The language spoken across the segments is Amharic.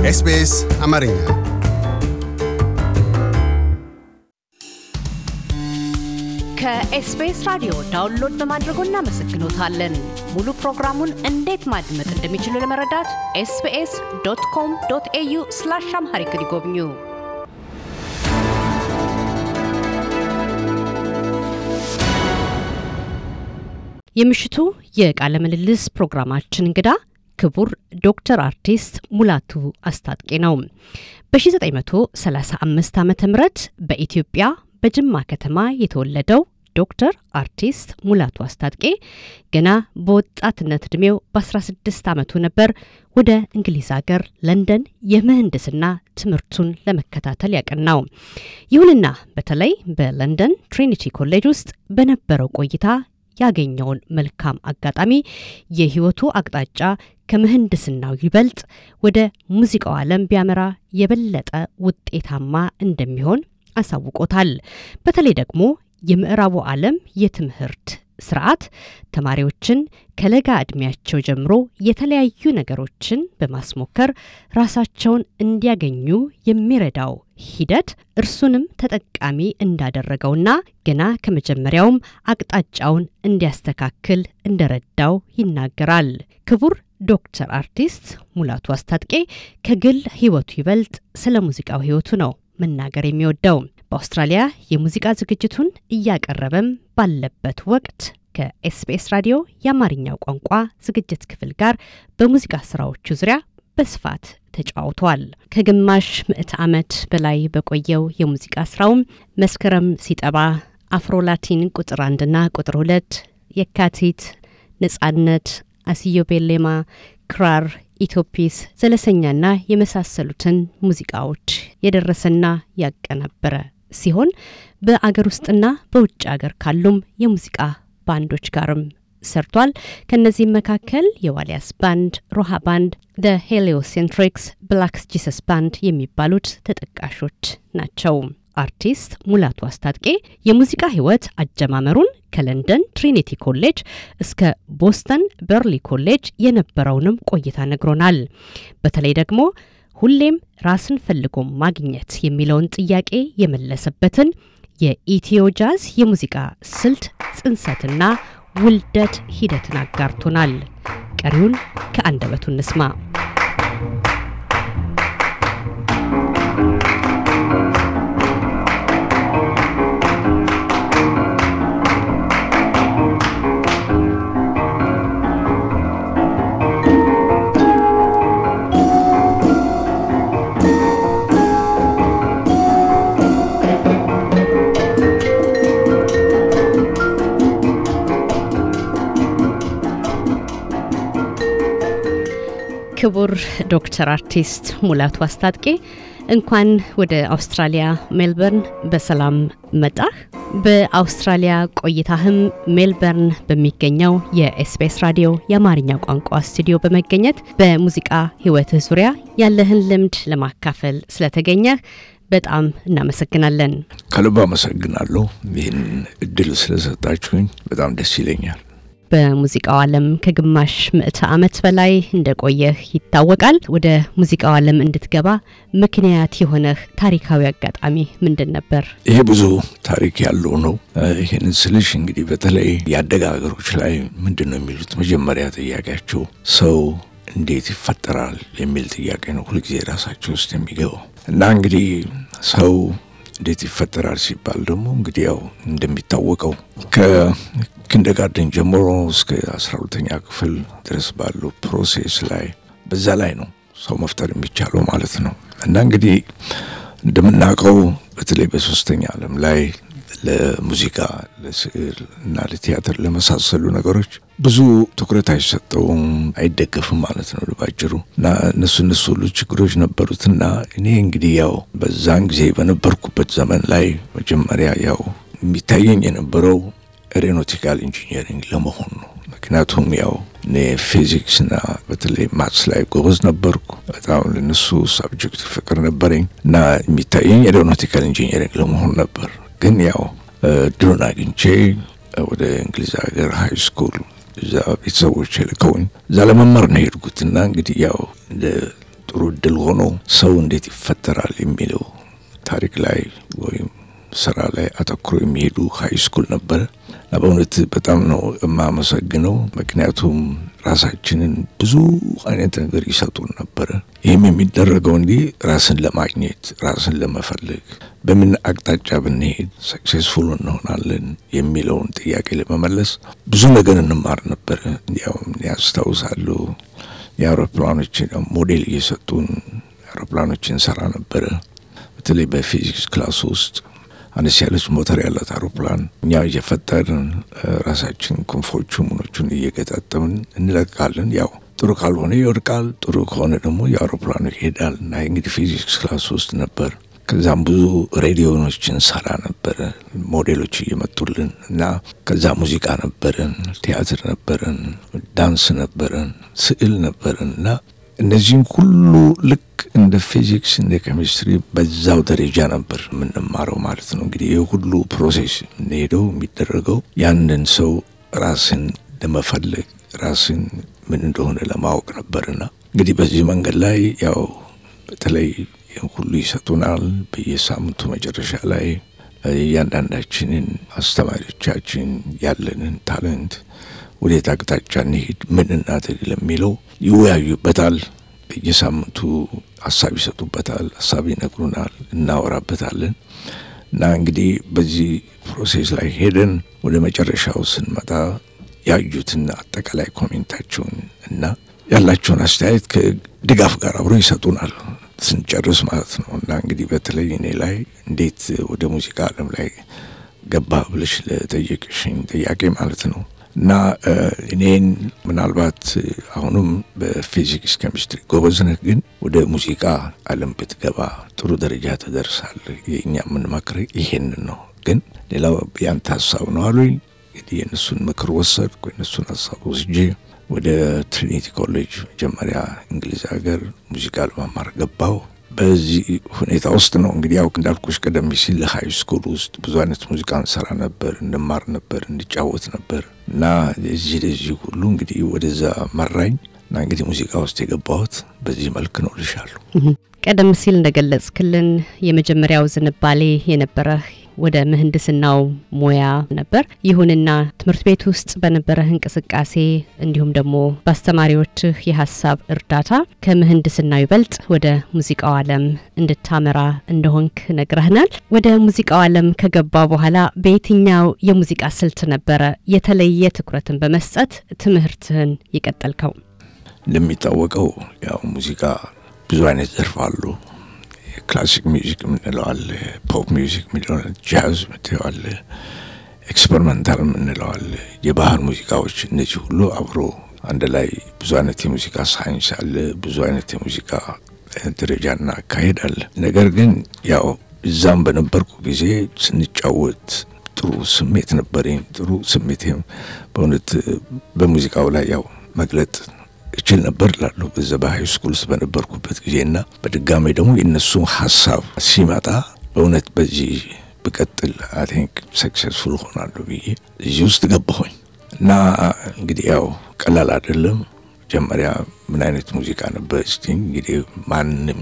ኤስቢኤስ አማርኛ ከኤስቢኤስ ራዲዮ ዳውንሎድ በማድረጎ እናመሰግኖታለን። ሙሉ ፕሮግራሙን እንዴት ማድመጥ እንደሚችሉ ለመረዳት ኤስቢኤስ ዶት ኮም ዶት ኤዩ ስላሽ አምሃሪክ ይጎብኙ። የምሽቱ የቃለ ምልልስ ፕሮግራማችን እንግዳ ክቡር ዶክተር አርቲስት ሙላቱ አስታጥቄ ነው። በ1935 ዓ ም በኢትዮጵያ በጅማ ከተማ የተወለደው ዶክተር አርቲስት ሙላቱ አስታጥቄ ገና በወጣትነት ዕድሜው በ16 ዓመቱ ነበር ወደ እንግሊዝ ሀገር ለንደን የምህንድስና ትምህርቱን ለመከታተል ያቀናው። ይሁንና በተለይ በለንደን ትሪኒቲ ኮሌጅ ውስጥ በነበረው ቆይታ ያገኘውን መልካም አጋጣሚ የህይወቱ አቅጣጫ ከምህንድስናው ይበልጥ ወደ ሙዚቃው ዓለም ቢያመራ የበለጠ ውጤታማ እንደሚሆን አሳውቆታል። በተለይ ደግሞ የምዕራቡ ዓለም የትምህርት ስርዓት ተማሪዎችን ከለጋ ዕድሜያቸው ጀምሮ የተለያዩ ነገሮችን በማስሞከር ራሳቸውን እንዲያገኙ የሚረዳው ሂደት እርሱንም ተጠቃሚ እንዳደረገውና ገና ከመጀመሪያውም አቅጣጫውን እንዲያስተካክል እንደረዳው ይናገራል። ክቡር ዶክተር አርቲስት ሙላቱ አስታጥቄ ከግል ህይወቱ ይበልጥ ስለ ሙዚቃው ህይወቱ ነው መናገር የሚወደው። በአውስትራሊያ የሙዚቃ ዝግጅቱን እያቀረበም ባለበት ወቅት ከኤስቢኤስ ራዲዮ የአማርኛው ቋንቋ ዝግጅት ክፍል ጋር በሙዚቃ ስራዎቹ ዙሪያ በስፋት ተጫውተዋል። ከግማሽ ምዕት ዓመት በላይ በቆየው የሙዚቃ ስራውም መስከረም ሲጠባ፣ አፍሮላቲን ቁጥር አንድና ቁጥር ሁለት፣ የካቲት፣ ነጻነት፣ አስዮ ቤሌማ፣ ክራር ኢትዮፒስ ዘለሰኛና የመሳሰሉትን ሙዚቃዎች የደረሰና ያቀናበረ ሲሆን በአገር ውስጥና በውጭ አገር ካሉም የሙዚቃ ባንዶች ጋርም ሰርቷል። ከእነዚህም መካከል የዋሊያስ ባንድ፣ ሮሃ ባንድ፣ ደ ሄሊዮሴንትሪክስ፣ ብላክስ ጂሰስ ባንድ የሚባሉት ተጠቃሾች ናቸው። አርቲስት ሙላቱ አስታጥቄ የሙዚቃ ህይወት አጀማመሩን ከለንደን ትሪኒቲ ኮሌጅ እስከ ቦስተን በርሊ ኮሌጅ የነበረውንም ቆይታ ነግሮናል። በተለይ ደግሞ ሁሌም ራስን ፈልጎ ማግኘት የሚለውን ጥያቄ የመለሰበትን የኢትዮ ጃዝ የሙዚቃ ስልት ጽንሰትና ውልደት ሂደትን አጋርቶናል። ቀሪውን ከአንደበቱ እንስማ። ክቡር ዶክተር አርቲስት ሙላቱ አስታጥቄ እንኳን ወደ አውስትራሊያ ሜልበርን በሰላም መጣህ። በአውስትራሊያ ቆይታህም ሜልበርን በሚገኘው የኤስቢኤስ ራዲዮ የአማርኛ ቋንቋ ስቱዲዮ በመገኘት በሙዚቃ ህይወትህ ዙሪያ ያለህን ልምድ ለማካፈል ስለተገኘህ በጣም እናመሰግናለን። ከልብ አመሰግናለሁ። ይህን እድል ስለሰጣችሁኝ በጣም ደስ ይለኛል። በሙዚቃው ዓለም ከግማሽ ምዕተ ዓመት በላይ እንደቆየህ ይታወቃል። ወደ ሙዚቃው ዓለም እንድትገባ ምክንያት የሆነህ ታሪካዊ አጋጣሚ ምንድን ነበር? ይሄ ብዙ ታሪክ ያለው ነው። ይህንን ስልሽ እንግዲህ በተለይ ያደገ ሀገሮች ላይ ምንድን ነው የሚሉት መጀመሪያ ጥያቄያቸው ሰው እንዴት ይፈጠራል የሚል ጥያቄ ነው ሁልጊዜ ራሳቸው ውስጥ የሚገባው እና እንግዲህ ሰው እንዴት ይፈጠራል ሲባል ደግሞ እንግዲህ ያው እንደሚታወቀው ከኪንደርጋርደን ጀምሮ እስከ አስራ ሁለተኛ ክፍል ድረስ ባለው ፕሮሴስ ላይ በዛ ላይ ነው ሰው መፍጠር የሚቻለው ማለት ነው። እና እንግዲህ እንደምናውቀው በተለይ በሶስተኛ ዓለም ላይ ለሙዚቃ፣ ለስዕል እና ለቲያትር ለመሳሰሉ ነገሮች ብዙ ትኩረት አይሰጠውም፣ አይደገፍም ማለት ነው ባጭሩ። እና እነሱ እነሱ ሁሉ ችግሮች ነበሩትና እኔ እንግዲህ ያው በዛን ጊዜ በነበርኩበት ዘመን ላይ መጀመሪያ ያው የሚታየኝ የነበረው ኤሮኖቲካል ኢንጂኒሪንግ ለመሆን ነው። ምክንያቱም ያው እኔ ፊዚክስና በተለይ ማትስ ላይ ጎበዝ ነበርኩ። በጣም ለነሱ ሳብጀክት ፍቅር ነበረኝ እና የሚታየኝ ኤሮኖቲካል ኢንጂኒሪንግ ለመሆን ነበር። ግን ያው ድሉን አግኝቼ ወደ እንግሊዝ ሀገር ሀይ ስኩል እዛ ቤተሰቦች ልከውኝ እዛ ለመማር ነው የሄድኩት እና እንግዲህ ያው እንደ ጥሩ እድል ሆኖ ሰው እንዴት ይፈጠራል የሚለው ታሪክ ላይ ወይም ስራ ላይ አተኩሮ የሚሄዱ ሀይ ስኩል ነበረ እና በእውነት በጣም ነው የማመሰግነው። ምክንያቱም ራሳችንን ብዙ አይነት ነገር ይሰጡን ነበረ። ይህም የሚደረገው እንዲህ ራስን ለማግኘት ራስን ለመፈለግ በምን አቅጣጫ ብንሄድ ሰክሴስፉል እንሆናለን የሚለውን ጥያቄ ለመመለስ ብዙ ነገር እንማር ነበረ። እንዲያውም ያስታውሳለሁ የአውሮፕላኖችን ሞዴል እየሰጡን አውሮፕላኖችን ሰራ ነበረ። በተለይ በፊዚክስ ክላስ ውስጥ አነስ ያለች ሞተር ያላት አውሮፕላን እኛ እየፈጠርን ራሳችን ክንፎቹ ምኖቹን እየገጣጠምን እንለቃለን። ያው ጥሩ ካልሆነ ይወድቃል፣ ጥሩ ከሆነ ደግሞ የአውሮፕላኑ ይሄዳል። እና እንግዲህ ፊዚክስ ክላስ ውስጥ ነበር። ከዛም ብዙ ሬዲዮኖችን ሰራ ነበረ፣ ሞዴሎች እየመጡልን እና ከዛ ሙዚቃ ነበረን፣ ቲያትር ነበረን፣ ዳንስ ነበረን፣ ስዕል ነበረን እና እነዚህም ሁሉ ልክ እንደ ፊዚክስ እንደ ኬሚስትሪ በዛው ደረጃ ነበር የምንማረው ማለት ነው። እንግዲህ ይህ ሁሉ ፕሮሴስ የምንሄደው የሚደረገው ያንን ሰው ራስን ለመፈለግ ራስን ምን እንደሆነ ለማወቅ ነበርና እንግዲህ በዚህ መንገድ ላይ ያው በተለይ ይህን ሁሉ ይሰጡናል። በየሳምንቱ መጨረሻ ላይ እያንዳንዳችንን አስተማሪዎቻችን ያለንን ታለንት ወዴት አቅጣጫ እንሄድ፣ ምን እናድርግ ለሚለው ይወያዩበታል። በየሳምንቱ ሀሳብ ይሰጡበታል፣ ሀሳብ ይነግሩናል፣ እናወራበታለን እና እንግዲህ በዚህ ፕሮሴስ ላይ ሄደን ወደ መጨረሻው ስንመጣ ያዩትን አጠቃላይ ኮሜንታቸውን እና ያላቸውን አስተያየት ከድጋፍ ጋር አብሮ ይሰጡናል ስንጨርስ ማለት ነው። እና እንግዲህ በተለይ እኔ ላይ እንዴት ወደ ሙዚቃ ዓለም ላይ ገባ ብለሽ ለጠየቅሽኝ ጥያቄ ማለት ነው እና እኔን ምናልባት አሁንም በፊዚክስ ኬሚስትሪ ጎበዝ ነህ፣ ግን ወደ ሙዚቃ ዓለም ብትገባ ጥሩ ደረጃ ትደርሳለህ። የእኛ የምንመክርህ ይሄንን ነው። ግን ሌላው ያንተ ሀሳብ ነው አሉኝ። እንግዲህ የእነሱን ምክር ወሰድኩ። የእነሱን ሀሳብ ወስጄ ወደ ትሪኒቲ ኮሌጅ መጀመሪያ እንግሊዝ ሀገር ሙዚቃ ለመማር ገባው። በዚህ ሁኔታ ውስጥ ነው እንግዲህ ያው እንዳልኩሽ ቀደም ሲል ሀይ ስኩል ውስጥ ብዙ አይነት ሙዚቃ እንሰራ ነበር፣ እንማር ነበር፣ እንጫወት ነበር እና እዚህ ለዚህ ሁሉ እንግዲህ ወደዛ መራኝ እና እንግዲህ ሙዚቃ ውስጥ የገባሁት በዚህ መልክ ነው ልሻለሁ። ቀደም ሲል እንደገለጽክልን የመጀመሪያው ዝንባሌ የነበረህ ወደ ምህንድስናው ሙያ ነበር። ይሁንና ትምህርት ቤት ውስጥ በነበረህ እንቅስቃሴ እንዲሁም ደግሞ በአስተማሪዎችህ የሀሳብ እርዳታ ከምህንድስናው ይበልጥ ወደ ሙዚቃው ዓለም እንድታመራ እንደሆንክ ነግረህናል። ወደ ሙዚቃው ዓለም ከገባ በኋላ በየትኛው የሙዚቃ ስልት ነበረ የተለየ ትኩረትን በመስጠት ትምህርትህን የቀጠልከው? እንደሚታወቀው ያው ሙዚቃ ብዙ አይነት ዘርፍ አሉ። ክላሲክ ሚውዚክ የምንለው አለ፣ ፖፕ ሚውዚክ የምንለው አለ፣ ጃዝ የምንለው አለ፣ ኤክስፐሪመንታል የምንለው አለ፣ የባህል ሙዚቃዎች። እነዚህ ሁሉ አብሮ አንድ ላይ ብዙ አይነት የሙዚቃ ሳይንስ አለ፣ ብዙ አይነት የሙዚቃ ደረጃና አካሄድ አለ። ነገር ግን ያው እዛም በነበርኩ ጊዜ ስንጫወት ጥሩ ስሜት ነበረኝ። ጥሩ ስሜቴም በእውነት በሙዚቃው ላይ ያው መግለጥ እችል ነበር ላለሁ በዛ በሀይ ስኩል ውስጥ በነበርኩበት ጊዜና በድጋሚ ደግሞ የእነሱ ሀሳብ ሲመጣ በእውነት በዚህ ብቀጥል አይ ቲንክ ሰክሰስፉል ሆናለሁ ብዬ እዚህ ውስጥ ገባሁኝ እና እንግዲህ ያው ቀላል አይደለም። መጀመሪያ ምን አይነት ሙዚቃ ነበር እስቲ እንግዲህ ማንም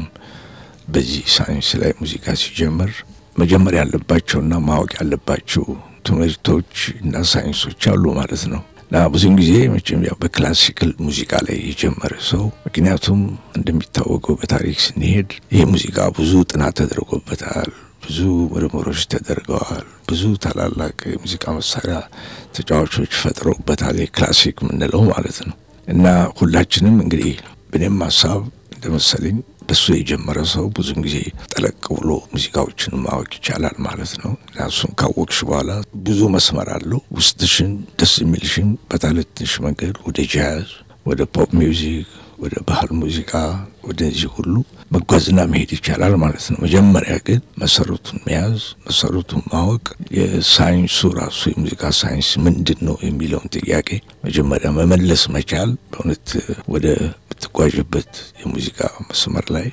በዚህ ሳይንስ ላይ ሙዚቃ ሲጀምር መጀመር ያለባቸውና ማወቅ ያለባቸው ትምህርቶች እና ሳይንሶች አሉ ማለት ነው። እና ብዙን ጊዜ መቼም ያው በክላሲካል ሙዚቃ ላይ የጀመረ ሰው ምክንያቱም እንደሚታወቀው በታሪክ ስንሄድ ይህ ሙዚቃ ብዙ ጥናት ተደርጎበታል፣ ብዙ ምርምሮች ተደርገዋል፣ ብዙ ታላላቅ የሙዚቃ መሳሪያ ተጫዋቾች ፈጥረውበታል። የክላሲክ የምንለው ማለት ነው። እና ሁላችንም እንግዲህ በእኔም ሀሳብ እንደመሰለኝ በሱ የጀመረ ሰው ብዙን ጊዜ ጠለቅ ብሎ ሙዚቃዎችን ማወቅ ይቻላል ማለት ነው። እና እሱን ካወቅሽ በኋላ ብዙ መስመር አለው ውስጥሽን ደስ የሚልሽን በታለትሽ መንገድ ወደ ጃዝ፣ ወደ ፖፕ ሚውዚክ፣ ወደ ባህል ሙዚቃ ወደዚህ ሁሉ መጓዝና መሄድ ይቻላል ማለት ነው። መጀመሪያ ግን መሰረቱን መያዝ፣ መሰረቱን ማወቅ፣ የሳይንሱ ራሱ የሙዚቃ ሳይንስ ምንድን ነው የሚለውን ጥያቄ መጀመሪያ መመለስ መቻል በእውነት ወደ ምትጓዥበት የሙዚቃ መስመር ላይ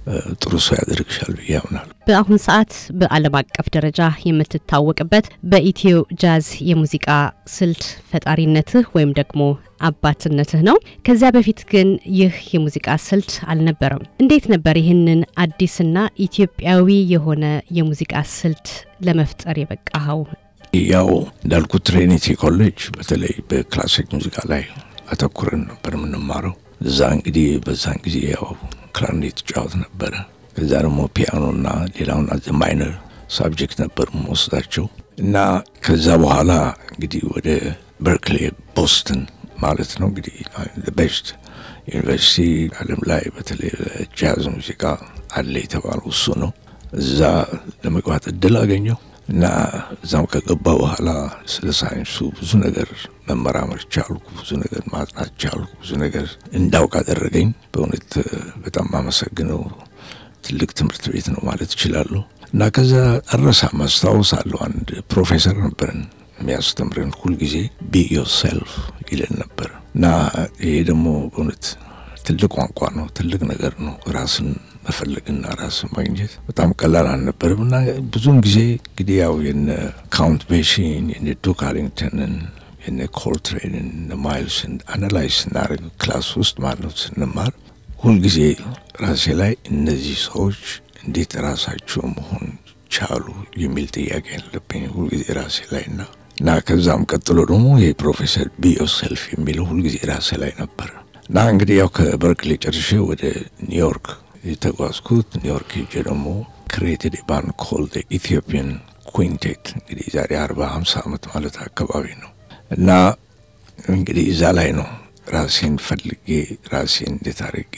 ጥሩ ሰው ያደርግሻል ብዬ ያምናል። በአሁን ሰዓት በዓለም አቀፍ ደረጃ የምትታወቅበት በኢትዮ ጃዝ የሙዚቃ ስልት ፈጣሪነትህ ወይም ደግሞ አባትነትህ ነው። ከዚያ በፊት ግን ይህ የሙዚቃ ስልት አልነበረም። እንዴት ነበር ይህንን አዲስና ኢትዮጵያዊ የሆነ የሙዚቃ ስልት ለመፍጠር የበቃኸው? ያው እንዳልኩት ትሪኒቲ ኮሌጅ በተለይ በክላሲክ ሙዚቃ ላይ አተኩረን ነበር የምንማረው። እዛ እንግዲህ በዛን ጊዜ ያው ክላርኔት ጫወት ነበረ። ከዛ ደግሞ ፒያኖና ሌላውን አዘ ማይነር ሳብጀክት ነበር መወስዳቸው እና ከዛ በኋላ እንግዲህ ወደ በርክሌ ቦስተን ማለት ነው እንግዲህ ቤስት ዩኒቨርሲቲ ዓለም ላይ በተለይ ጃዝ ሙዚቃ አለ የተባለው እሱ ነው። እዛ ለመግባት እድል አገኘው እና እዛም ከገባ በኋላ ስለ ሳይንሱ ብዙ ነገር መመራመር ቻልኩ። ብዙ ነገር ማጥናት ቻልኩ። ብዙ ነገር እንዳውቅ አደረገኝ። በእውነት በጣም አመሰግነው ትልቅ ትምህርት ቤት ነው ማለት እችላለሁ። እና ከዛ አረሳም አስታውሳለሁ አንድ ፕሮፌሰር ነበርን የሚያስተምረን ሁልጊዜ ቢ ዮርሴልፍ ይለን ነበር እና ይሄ ደግሞ በእውነት ትልቅ ቋንቋ ነው፣ ትልቅ ነገር ነው። ራስን መፈለግና ራስን ማግኘት በጣም ቀላል አልነበርም እና ብዙውን ጊዜ እንግዲህ ያው የነ ካውንት ቤሺን የነ ዱክ አሪንግተንን የነ ኮልትሬንን እነ ማይልስን አናላይዝ ስናደርግ ክላስ ውስጥ ማለት ስንማር ሁልጊዜ ራሴ ላይ እነዚህ ሰዎች እንዴት ራሳቸው መሆን ቻሉ የሚል ጥያቄ ያለብኝ ሁልጊዜ ራሴ ላይ እና እና ከዛም ቀጥሎ ደግሞ ይህ ፕሮፌሰር ቢ ዮርሴልፍ የሚለው ሁልጊዜ ራሴ ላይ ነበር እና እንግዲህ ያው ከበርክሌ ጨርሼ ወደ ኒውዮርክ የተጓዝኩት ኒውዮርክ ሄጄ ደግሞ ክሬትድ ባንድ ኮል ኢትዮጵያን ኩንቴት እንግዲህ ዛሬ አርባ ሀምሳ ዓመት ማለት አካባቢ ነው እና እንግዲህ እዛ ላይ ነው ራሴን ፈልጌ ራሴን እንዴት አድርጌ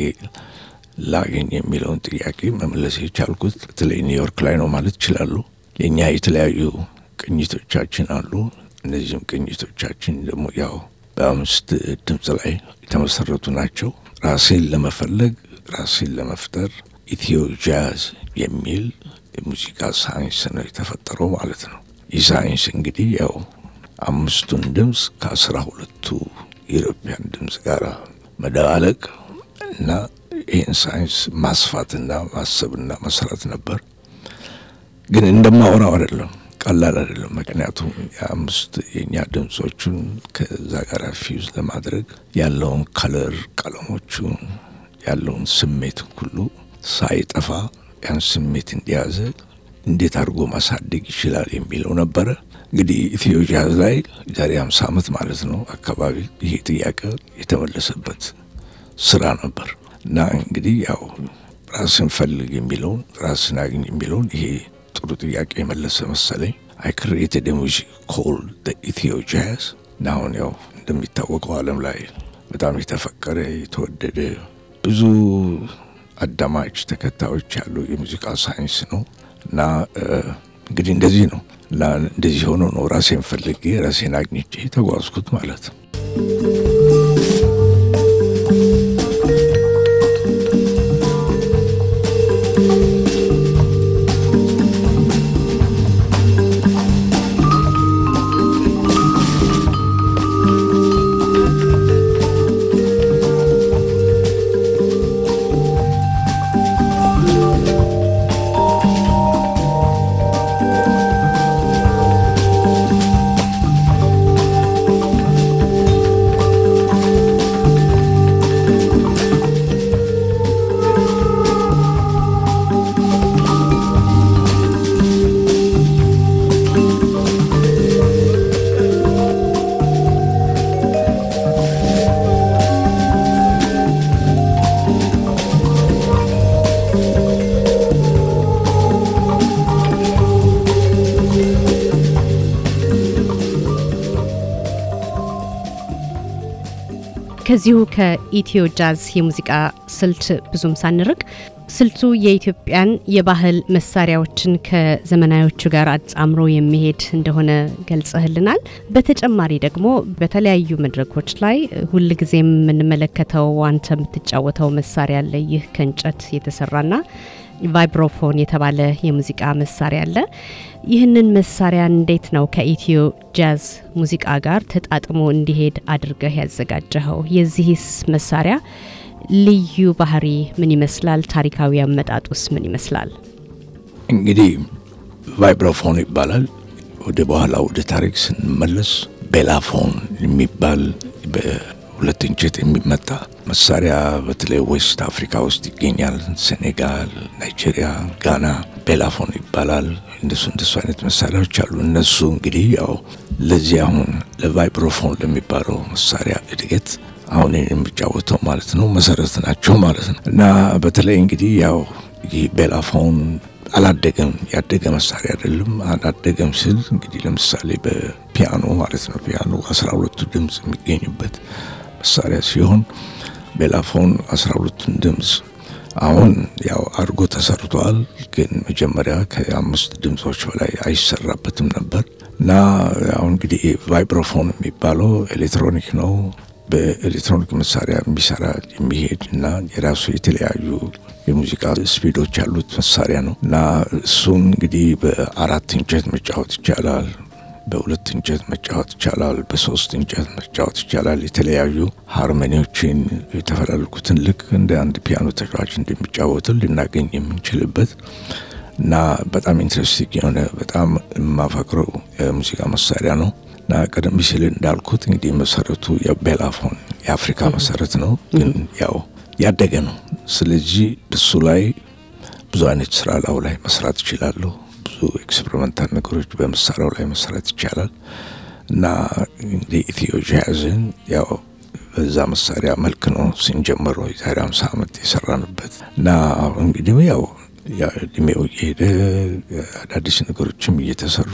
ላገኝ የሚለውን ጥያቄ መመለስ የቻልኩት በተለይ ኒውዮርክ ላይ ነው ማለት ይችላሉ። የእኛ የተለያዩ ቅኝቶቻችን አሉ። እነዚህም ቅኝቶቻችን ደግሞ ያው በአምስት ድምፅ ላይ የተመሰረቱ ናቸው። ራሴን ለመፈለግ ራሴን ለመፍጠር ኢትዮ ጃዝ የሚል የሙዚቃ ሳይንስ ነው የተፈጠረው ማለት ነው። ይህ ሳይንስ እንግዲህ ያው አምስቱን ድምፅ ከአስራ ሁለቱ የኢትዮጵያን ድምፅ ጋር መደባለቅ እና ይህን ሳይንስ ማስፋትና ማሰብና መስራት ነበር። ግን እንደማወራው አይደለም፣ ቀላል አይደለም። ምክንያቱም የአምስት የእኛ ድምፆቹን ከዛ ጋር ፊውዝ ለማድረግ ያለውን ከለር ቀለሞቹን ያለውን ስሜት ሁሉ ሳይጠፋ ያን ስሜት እንዲያዘ እንዴት አድርጎ ማሳደግ ይችላል የሚለው ነበረ። እንግዲህ ኢትዮ ጃዝ ላይ ዛሬ ሃምሳ ዓመት ማለት ነው አካባቢ ይሄ ጥያቄ የተመለሰበት ስራ ነበር እና እንግዲህ ያው ራስን ፈልግ የሚለውን ራስን አግኝ የሚለውን ይሄ ጥሩ ጥያቄ የመለሰ መሰለኝ። አይ ክሬትድ ሙዚክ ኮልድ ኢትዮ ጃዝ እና አሁን ያው እንደሚታወቀው ዓለም ላይ በጣም የተፈቀረ የተወደደ ብዙ አዳማጭ ተከታዮች ያለው የሙዚቃ ሳይንስ ነው እና እንግዲህ እንደዚህ ነው እና እንደዚህ ሆኖ ነው ራሴን ፈልጌ ራሴን አግኝቼ ተጓዝኩት ማለት ነው። ከዚሁ ከኢትዮ ጃዝ የሙዚቃ ስልት ብዙም ሳንርቅ ስልቱ የኢትዮጵያን የባህል መሳሪያዎችን ከዘመናዎቹ ጋር አጣምሮ የሚሄድ እንደሆነ ገልጸህልናል። በተጨማሪ ደግሞ በተለያዩ መድረኮች ላይ ሁልጊዜም የምንመለከተው አንተ የምትጫወተው መሳሪያ አለ። ይህ ከእንጨት የተሰራና ቫይብሮፎን የተባለ የሙዚቃ መሳሪያ አለ። ይህንን መሳሪያ እንዴት ነው ከኢትዮ ጃዝ ሙዚቃ ጋር ተጣጥሞ እንዲሄድ አድርገህ ያዘጋጀኸው? የዚህስ መሳሪያ ልዩ ባህሪ ምን ይመስላል? ታሪካዊ አመጣጡስ ምን ይመስላል? እንግዲህ ቫይብራፎን ይባላል። ወደ በኋላ ወደ ታሪክ ስንመለስ ቤላፎን የሚባል በሁለት እንጨት የሚመታ መሳሪያ በተለይ ዌስት አፍሪካ ውስጥ ይገኛል። ሴኔጋል፣ ናይጄሪያ፣ ጋና ቤላፎን ይባላል። እንደሱ እንደሱ አይነት መሳሪያዎች አሉ። እነሱ እንግዲህ ያው ለዚህ አሁን ለቫይብሮፎን ለሚባለው መሳሪያ እድገት አሁን የሚጫወተው ማለት ነው መሰረት ናቸው ማለት ነው። እና በተለይ እንግዲህ ያው ይህ ቤላፎን አላደገም፣ ያደገ መሳሪያ አይደለም። አላደገም ስል እንግዲህ ለምሳሌ በፒያኖ ማለት ነው። ፒያኖ አስራ ሁለቱ ድምፅ የሚገኙበት መሳሪያ ሲሆን ቤላፎን አስራ ሁለቱን ድምፅ አሁን ያው አድርጎ ተሰርቷል። ግን መጀመሪያ ከአምስት ድምፆች በላይ አይሰራበትም ነበር እና አሁን እንግዲህ ቫይብሮፎን የሚባለው ኤሌክትሮኒክ ነው። በኤሌክትሮኒክ መሳሪያ የሚሰራ የሚሄድ እና የራሱ የተለያዩ የሙዚቃ ስፒዶች ያሉት መሳሪያ ነው እና እሱን እንግዲህ በአራት እንጨት መጫወት ይቻላል። በሁለት እንጨት መጫወት ይቻላል። በሶስት እንጨት መጫወት ይቻላል። የተለያዩ ሃርሞኒዎችን የተፈላለጉትን ልክ እንደ አንድ ፒያኖ ተጫዋች እንደሚጫወትን ልናገኝ የምንችልበት እና በጣም ኢንትረስቲንግ የሆነ በጣም የማፈቅረው የሙዚቃ መሳሪያ ነው እና ቀደም ሲል እንዳልኩት እንግዲህ መሰረቱ የቤላፎን የአፍሪካ መሰረት ነው፣ ግን ያው ያደገ ነው። ስለዚህ እሱ ላይ ብዙ አይነት ስራ ላው ላይ መስራት ይችላለሁ። ብዙ ኤክስፐሪመንታል ነገሮች በመሳሪያው ላይ መስራት ይቻላል እና እንግዲህ ኢትዮ ጃዝን ያው በዛ መሳሪያ መልክ ነው ስንጀምረው የዛሬ አምሳ ዓመት የሰራንበት እና እንግዲህ ያው እድሜው እየሄደ አዳዲስ ነገሮችም እየተሰሩ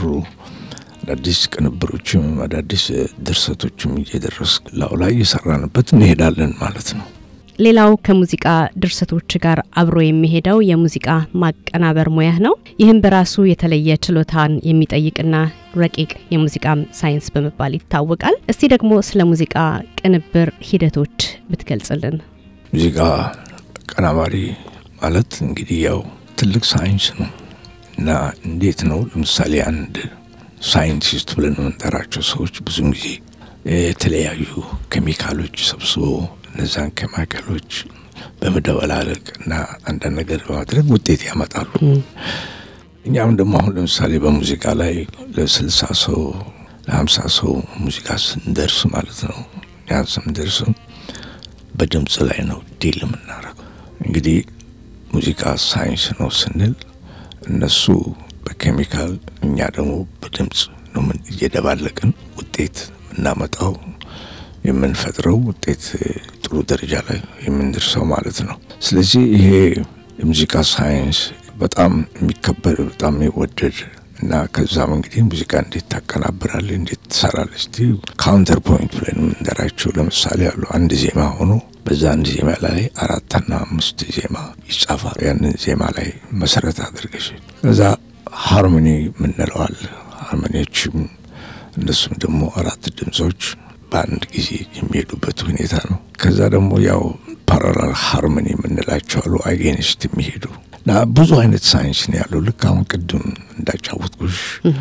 አዳዲስ ቅንብሮችም አዳዲስ ድርሰቶችም እየደረስ ላው ላይ እየሰራንበት እንሄዳለን ማለት ነው። ሌላው ከሙዚቃ ድርሰቶች ጋር አብሮ የሚሄደው የሙዚቃ ማቀናበር ሙያህ ነው። ይህም በራሱ የተለየ ችሎታን የሚጠይቅና ረቂቅ የሙዚቃ ሳይንስ በመባል ይታወቃል። እስቲ ደግሞ ስለ ሙዚቃ ቅንብር ሂደቶች ብትገልጽልን። ሙዚቃ አቀናባሪ ማለት እንግዲህ ያው ትልቅ ሳይንስ ነው እና እንዴት ነው ለምሳሌ አንድ ሳይንቲስት ብለን የምንጠራቸው ሰዎች ብዙም ጊዜ የተለያዩ ኬሚካሎች ሰብስቦ እነዛን ኬሚካሎች በመደበላለቅ እና አንዳንድ ነገር በማድረግ ውጤት ያመጣሉ። እኛም ደግሞ አሁን ለምሳሌ በሙዚቃ ላይ ለስልሳ ሰው ለሀምሳ ሰው ሙዚቃ ስንደርስ ማለት ነው ያ ስንደርስ በድምፅ ላይ ነው ዲል የምናደርገው። እንግዲህ ሙዚቃ ሳይንስ ነው ስንል እነሱ በኬሚካል እኛ ደግሞ በድምፅ ነው እየደባለቅን ውጤት የምናመጣው የምንፈጥረው ውጤት ጥሩ ደረጃ ላይ የምንደርሰው ማለት ነው። ስለዚህ ይሄ የሙዚቃ ሳይንስ በጣም የሚከበር በጣም የሚወደድ እና ከዛም እንግዲህ ሙዚቃ እንዴት ታቀናብራለህ፣ እንዴት ትሰራለህ? እስቲ ካውንተር ፖይንት ብለን የምንጠራቸው ለምሳሌ አሉ። አንድ ዜማ ሆኖ በዛ አንድ ዜማ ላይ አራትና አምስት ዜማ ይጻፋል። ያንን ዜማ ላይ መሰረት አድርገሽ ከዛ ሃርሞኒ የምንለዋል። ሃርሞኒዎችም እነሱም ደግሞ አራት ድምፆች በአንድ ጊዜ የሚሄዱበት ሁኔታ ነው። ከዛ ደግሞ ያው ፓራላል ሃርሞኒ የምንላቸው አሉ፣ አጌንስት የሚሄዱ እና ብዙ አይነት ሳይንስ ነው ያለው። ልክ አሁን ቅድም እንዳጫወትኩሽ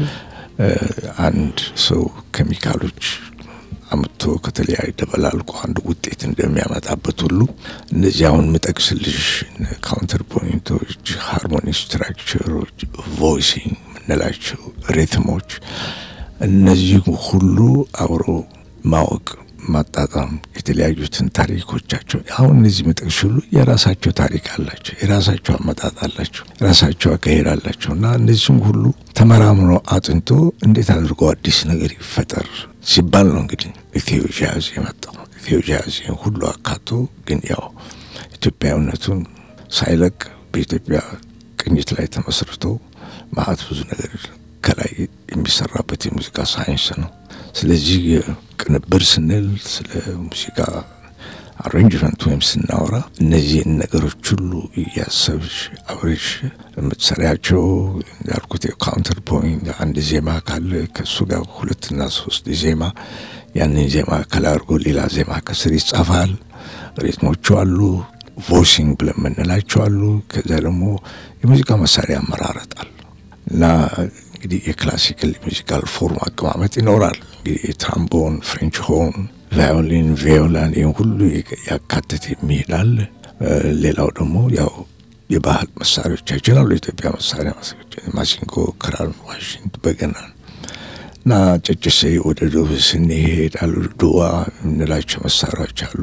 አንድ ሰው ኬሚካሎች አምጥቶ ከተለያዩ ደበላልቆ አንድ ውጤት እንደሚያመጣበት ሁሉ እነዚህ አሁን ምጠቅስልሽ ካውንተር ፖይንቶች፣ ሃርሞኒ ስትራክቸሮች፣ ቮይሲንግ የምንላቸው ሪትሞች እነዚህ ሁሉ አብሮ ማወቅ ማጣጣም የተለያዩትን ታሪኮቻቸው አሁን እነዚህ መጠቅሽ ሁሉ የራሳቸው ታሪክ አላቸው፣ የራሳቸው አመጣጥ አላቸው፣ የራሳቸው አካሄድ አላቸው እና እነዚህም ሁሉ ተመራምሮ አጥንቶ እንዴት አድርጎ አዲስ ነገር ይፈጠር ሲባል ነው እንግዲህ ኢትዮ ጃዝ የመጣው። ኢትዮ ጃዝ ሁሉ አካቶ ግን ያው ኢትዮጵያዊነቱን ሳይለቅ በኢትዮጵያ ቅኝት ላይ ተመስርቶ ማአት ብዙ ነገር ከላይ የሚሰራበት የሙዚቃ ሳይንስ ነው። ስለዚህ ቅንብር ስንል ስለ ሙዚቃ አሬንጅመንት ወይም ስናወራ እነዚህን ነገሮች ሁሉ እያሰብሽ አብረሽ የምትሰሪያቸው እንዳልኩት የካውንተር ፖይንት አንድ ዜማ ካለ ከእሱ ጋር ሁለትና ሶስት ዜማ ያንን ዜማ ከላይ አድርጎ ሌላ ዜማ ከስር ይጻፋል። ሪትሞቹ አሉ፣ ቮይሲንግ ብለን የምንላቸው አሉ። ከዚያ ደግሞ የሙዚቃ መሳሪያ ያመራረጣል እና እንግዲህ የክላሲካል ሙዚካል ፎርም አቀማመጥ ይኖራል። እንግዲህ የትራምቦን፣ ፍሬንች ሆን፣ ቫዮሊን፣ ቪዮላን ይህን ሁሉ ያካትት የሚሄዳል። ሌላው ደግሞ ያው የባህል መሳሪያዎቻችን አሉ። የኢትዮጵያ መሳሪያ ማሲንቆ፣ ክራር፣ ዋሽንት፣ በገና እና ጨጭሴ ወደ ዱብ ስንሄድ አሉ ድዋ የምንላቸው መሳሪያዎች አሉ።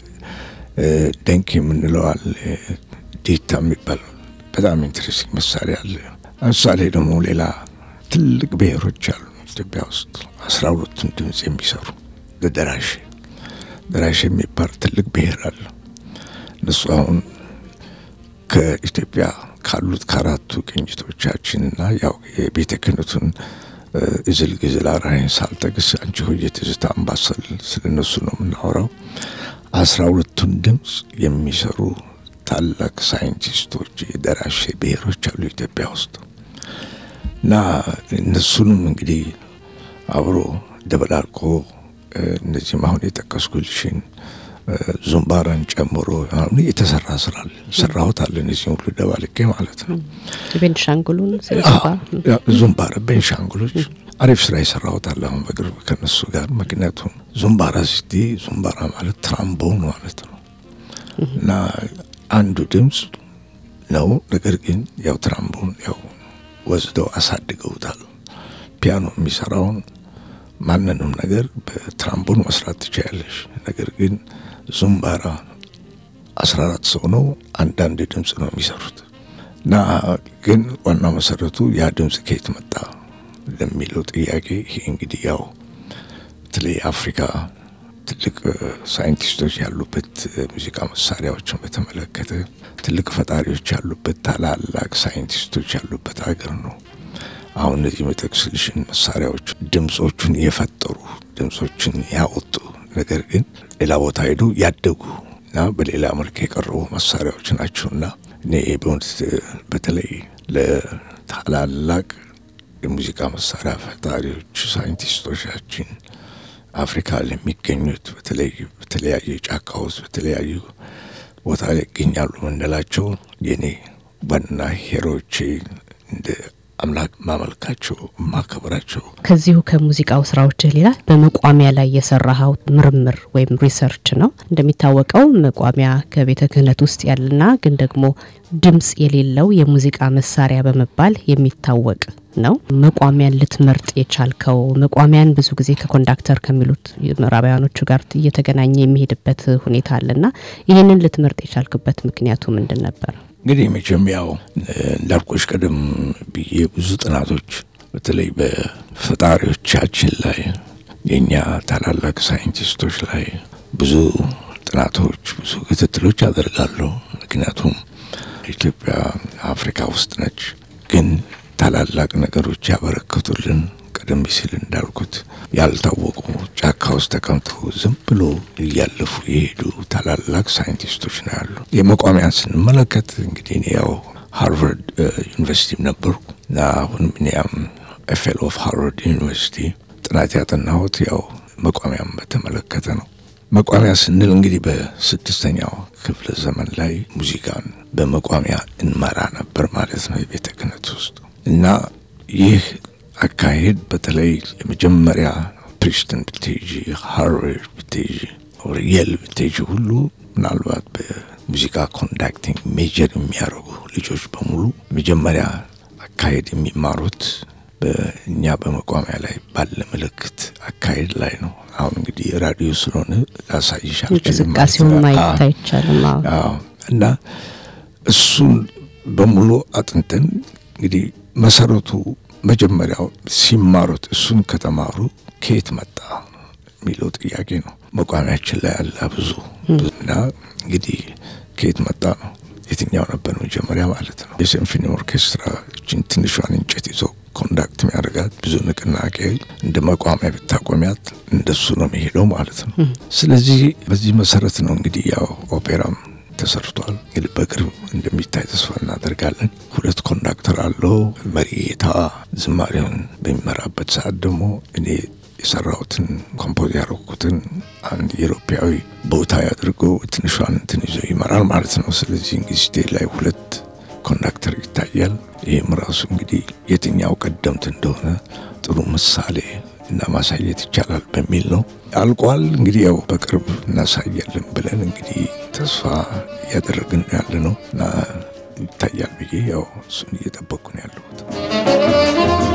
ደንክ የምንለው አለ። ዲታ የሚባል በጣም ኢንትረስቲንግ መሳሪያ አለ። ለምሳሌ ደግሞ ሌላ ትልቅ ብሔሮች አሉ ኢትዮጵያ ውስጥ አስራ ሁለቱን ድምፅ የሚሰሩ ደራሽ ደራሽ የሚባል ትልቅ ብሔር አለ። እነሱ አሁን ከኢትዮጵያ ካሉት ከአራቱ ቅኝቶቻችንና ያው የቤተ ክህነቱን እዝል ግዝል አራይን ሳልጠቅስ አንቺ ሆዬ ትዝታ አምባሰል ስለ እነሱ ነው የምናወራው። አስራ ሁለቱን ድምፅ የሚሰሩ ታላቅ ሳይንቲስቶች የደራሽ ብሔሮች አሉ ኢትዮጵያ ውስጥ እና እነሱንም እንግዲህ አብሮ ደበላልቆ እነዚህም አሁን የጠቀስኩልሽን ዙምባራን ጨምሮ አሁን የተሰራ ስራ አለ ሰራሁት አለ እነዚህ ሁሉ ደባልቄ ማለት ነው። ቤንሻንጉሉን ዙምባራ ቤንሻንጉሎች አሪፍ ስራ የሰራሁት አለ አሁን በቅርብ ከነሱ ጋር። ምክንያቱም ዙምባራ ስቲ ዙምባራ ማለት ትራምቦን ማለት ነው እና አንዱ ድምፅ ነው። ነገር ግን ያው ትራምቦን ያው ወስደው አሳድገውታል። ፒያኖ የሚሰራውን ማንንም ነገር በትራምቦን መስራት ትችያለሽ። ነገር ግን ዙምባራ አስራ አራት ሰው ነው፣ አንዳንድ ድምፅ ነው የሚሰሩት እና ግን ዋናው መሰረቱ ያ ድምፅ ከየት መጣ ለሚለው ጥያቄ ይሄ እንግዲህ ያው በተለይ አፍሪካ ትልቅ ሳይንቲስቶች ያሉበት ሙዚቃ መሳሪያዎችን በተመለከተ ትልቅ ፈጣሪዎች ያሉበት ታላላቅ ሳይንቲስቶች ያሉበት ሀገር ነው። አሁን እነዚህ መጠቅስልሽን መሳሪያዎች ድምፆቹን የፈጠሩ ድምፆችን ያወጡ ነገር ግን ሌላ ቦታ ሄዱ ያደጉ እና በሌላ መልክ የቀረቡ መሳሪያዎች ናቸውና እኔ በእውነት በተለይ ለታላላቅ የሙዚቃ መሳሪያ ፈጣሪዎች ሳይንቲስቶቻችን አፍሪካ ለሚገኙት በተለይ በተለያየ ጫካ ውስጥ በተለያዩ ቦታ ላይ ይገኛሉ ምንላቸው የኔ ዋና ሄሮቼ እንደ አምላክ ማመልካቸው ማከብራቸው። ከዚሁ ከሙዚቃው ስራዎችህ ሌላ በመቋሚያ ላይ የሰራኸው ምርምር ወይም ሪሰርች ነው። እንደሚታወቀው መቋሚያ ከቤተ ክህነት ውስጥ ያለና ግን ደግሞ ድምፅ የሌለው የሙዚቃ መሳሪያ በመባል የሚታወቅ ነው። መቋሚያን ልትመርጥ የቻልከው መቋሚያን ብዙ ጊዜ ከኮንዳክተር ከሚሉት ምዕራባውያኖቹ ጋር እየተገናኘ የሚሄድበት ሁኔታ አለና ይህንን ልትመርጥ የቻልክበት ምክንያቱ ምንድን ነበር? እንግዲህ መቼም ያው እንዳልኩሽ ቀደም ብዬ ብዙ ጥናቶች በተለይ በፈጣሪዎቻችን ላይ የእኛ ታላላቅ ሳይንቲስቶች ላይ ብዙ ጥናቶች፣ ብዙ ክትትሎች አደርጋለሁ። ምክንያቱም ኢትዮጵያ አፍሪካ ውስጥ ነች፣ ግን ታላላቅ ነገሮች ያበረከቱልን ቀደም ሲል እንዳልኩት ያልታወቁ ጫካ ውስጥ ተቀምጠው ዝም ብሎ እያለፉ የሄዱ ታላላቅ ሳይንቲስቶች ነው ያሉ። የመቋሚያን ስንመለከት እንግዲህ እኔ ያው ሃርቨርድ ዩኒቨርሲቲም ነበርኩ እና አሁንም እኔያም ፌሎ ኦፍ ሃርቨርድ ዩኒቨርሲቲ ጥናት ያጠናሁት ያው መቋሚያን በተመለከተ ነው። መቋሚያ ስንል እንግዲህ በስድስተኛው ክፍለ ዘመን ላይ ሙዚቃን በመቋሚያ እንመራ ነበር ማለት ነው የቤተ ክህነት ውስጥ እና ይህ አካሄድ በተለይ የመጀመሪያ ፕሪስትን ብትሄጂ ሃርቨርድ ብትሄጂ የል ብትሄጂ ሁሉ ምናልባት በሙዚቃ ኮንዳክቲንግ ሜጀር የሚያደርጉ ልጆች በሙሉ መጀመሪያ አካሄድ የሚማሩት በእኛ በመቋሚያ ላይ ባለ ምልክት አካሄድ ላይ ነው። አሁን እንግዲህ ራዲዮ ስለሆነ ላሳይሽ እንቅስቃሴውን ማየት አይቻልም እና እሱን በሙሉ አጥንተን እንግዲህ መሰረቱ መጀመሪያው ሲማሩት እሱን ከተማሩ ከየት መጣ የሚለው ጥያቄ ነው። መቋሚያችን ላይ ያለ ብዙ እና እንግዲህ ከየት መጣ ነው የትኛው ነበር መጀመሪያ ማለት ነው። የሲምፎኒ ኦርኬስትራ እችን ትንሿን እንጨት ይዞ ኮንዳክት የሚያደርጋት ብዙ ንቅናቄ እንደ መቋሚያ ብታቆሚያት እንደሱ ነው የሚሄደው ማለት ነው። ስለዚህ በዚህ መሰረት ነው እንግዲህ ያው ኦፔራም ተሰርቷል። እንግዲህ በቅርብ እንደሚታይ ተስፋ እናደርጋለን። ሁለት ኮንዳክተር አለው። መሪ ጌታ ዝማሬውን በሚመራበት ሰዓት ደግሞ እኔ የሰራሁትን ኮምፖዝ ያደረኩትን አንድ ኢሮፓዊ ቦታ አድርጎ ትንሿን እንትን ይዞ ይመራል ማለት ነው። ስለዚህ እንግዲህ ስቴጅ ላይ ሁለት ኮንዳክተር ይታያል። ይህም ራሱ እንግዲህ የትኛው ቀደምት እንደሆነ ጥሩ ምሳሌ እና ማሳየት ይቻላል በሚል ነው። አልቋል። እንግዲህ ያው በቅርብ እናሳያለን ብለን እንግዲህ ተስፋ እያደረግን ያለ ነው እና ይታያል ብዬ ያው እሱን እየጠበቅኩ ነው ያለሁት።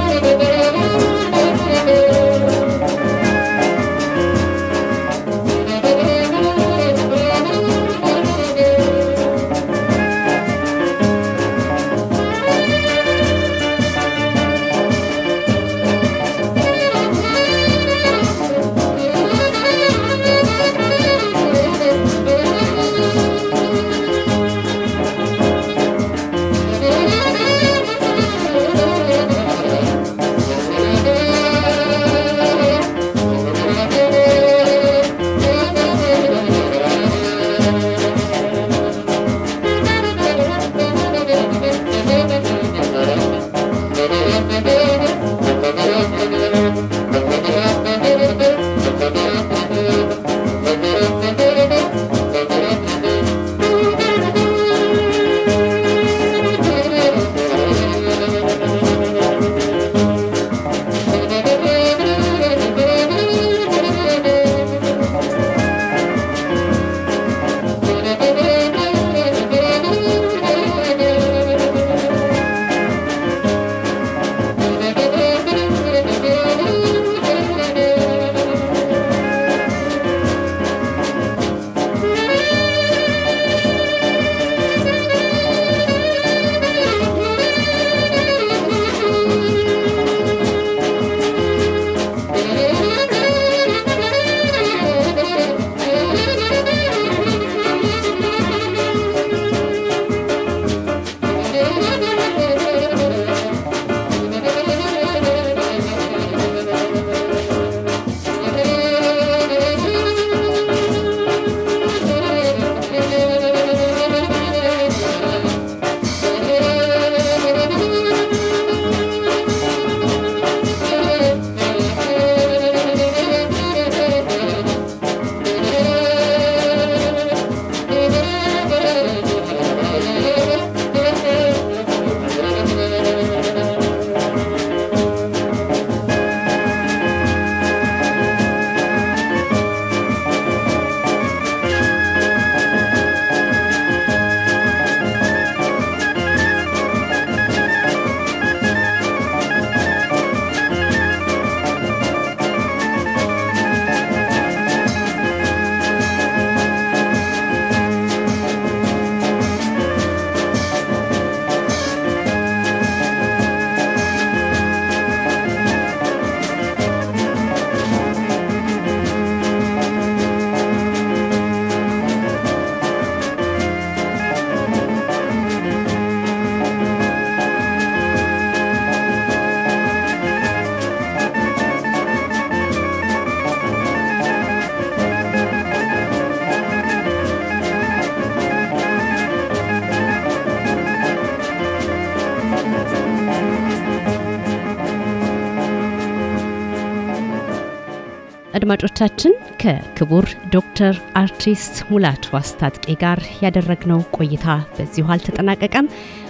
አድማጮቻችን ከክቡር ዶክተር አርቲስት ሙላቱ አስታጥቄ ጋር ያደረግነው ቆይታ በዚሁ አልተጠናቀቀም።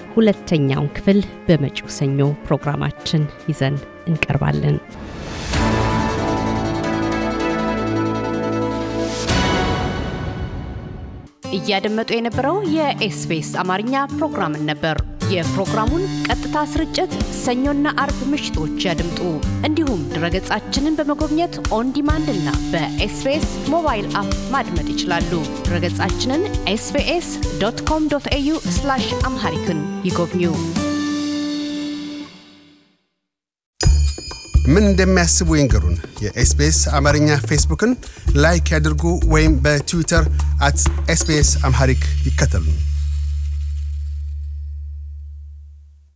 ሁለተኛውን ክፍል በመጪው ሰኞ ፕሮግራማችን ይዘን እንቀርባለን። እያደመጡ የነበረው የኤስቢኤስ አማርኛ ፕሮግራምን ነበር። የፕሮግራሙን ቀጥታ ስርጭት ሰኞና አርብ ምሽቶች ያድምጡ። እንዲሁም ድረገጻችንን በመጎብኘት ኦን ዲማንድ እና በኤስቢኤስ ሞባይል አፕ ማድመጥ ይችላሉ። ድረገጻችንን ኤስቢኤስ ዶት ኮም ዶት ኤዩ አምሃሪክን ይጎብኙ። ምን እንደሚያስቡ ይንገሩን። የኤስቢኤስ አማርኛ ፌስቡክን ላይክ ያድርጉ ወይም በትዊተር አት ኤስቢኤስ አምሃሪክ ይከተሉን።